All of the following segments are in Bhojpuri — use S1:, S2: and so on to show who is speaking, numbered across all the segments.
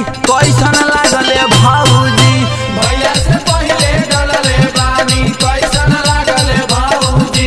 S1: कैसन लागले भाऊजी
S2: भैया से पहिले डलले बानी कैसन लागल भाऊजी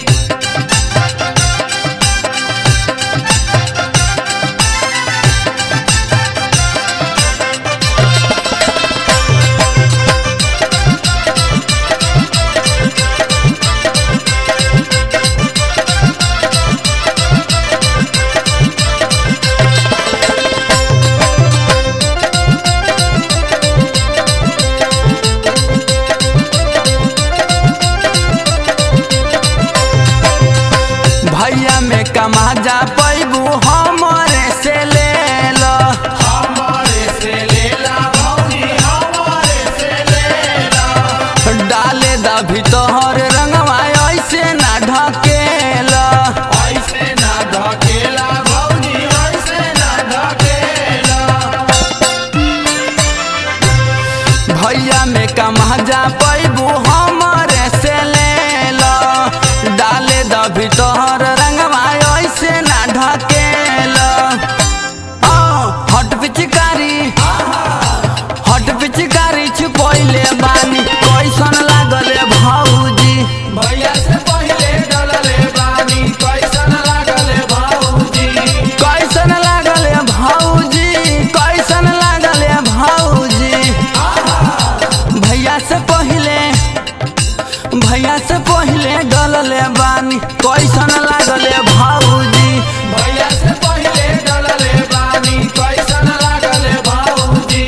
S1: भैया में कमा जा पैबू हमरे से ले लो
S2: हमारे से लेला भौजी हमारे से लेला
S1: डाले दा भीतर रंगवा ऐसे ना ढकेला
S2: ऐसे ना ढकेला भौजी ऐसे ना ढकेला
S1: भैया में कमा जा पैबू हमरे से ले लो डाले दा भीतर रंगवा ऐसे ना ढकेला आ, हट पिचकारी हट पिचकारी छुपैले बानी कैसन लागले भाऊजी
S2: भैया से पहिले डलले बानी कैसन लागल भाऊजी
S1: कैसन लागले भाऊजी कैसन लागले भाऊजी भैया से पहिले भैया से पहिले डलले बानी कैसन लागले भाऊजी
S2: भैया से पहिले डलले बानी कैसन लागल भाऊजी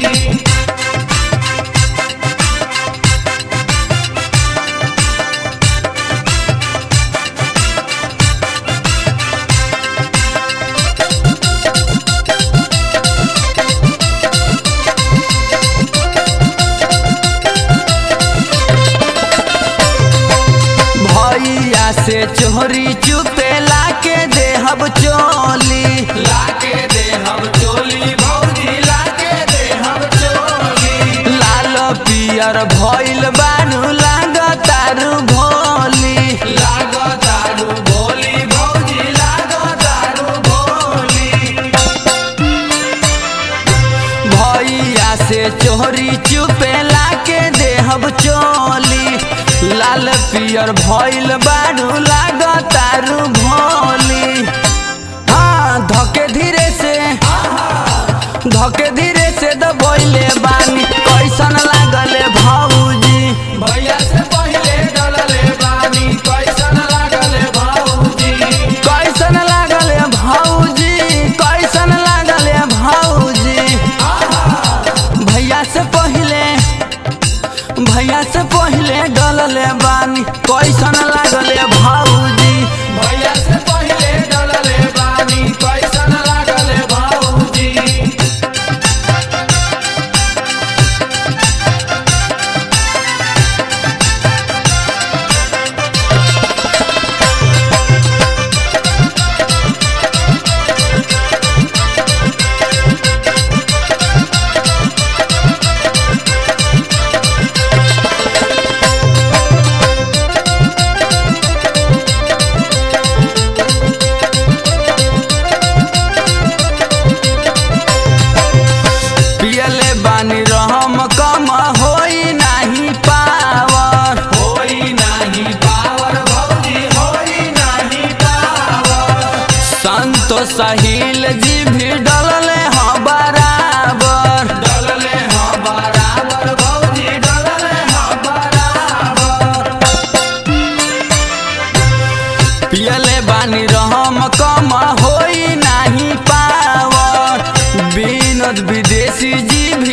S1: भैया से चोरी चुपे लाके देहब चोली
S2: लाके दे हम चोली भौजी लाके दे हम चोली
S1: लाल पियर भइल बानू लागतारू भोली
S2: लागो दारू भोली भौजी लागो दारू भोली
S1: भैया से चोरी चुपे लाके देहब चोली लाल पियर भइल बानू लागतारू भोली हाँ धके धीरे से धके धीरे से दबैले बानी कैसन लागले भाऊजी
S2: भैया से पहिले डलले बानी कैसन लागल भाऊजी
S1: कैसन लागले भाऊजी कैसन लागले भाऊजी भैया से पहिले भैया से पहिले डलले बानी कैसन लागले भाऊजी
S2: भैया से पहिले डलले बानी कैसन लागल भाऊजी
S1: पियले बानी रहम कम होई नाही पावर
S2: होई नाही पावर भौजी होई नाही पावर
S1: संतो साहिल जी भी डलले हाँ बराबर
S2: डलले हाँ बराबर भौजी डलले हाँ बराबर
S1: पियले बानी रहम कम होई नाही पावर विनोद विदेशी जी भी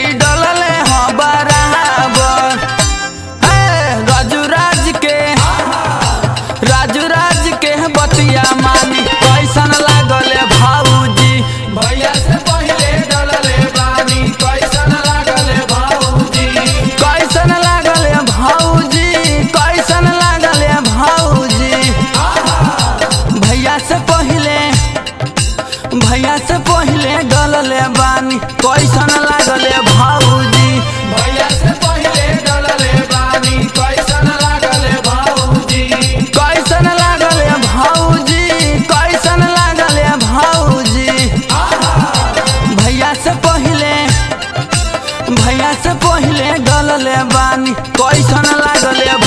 S1: भैया से पहिले डलले बानी कैसन लागले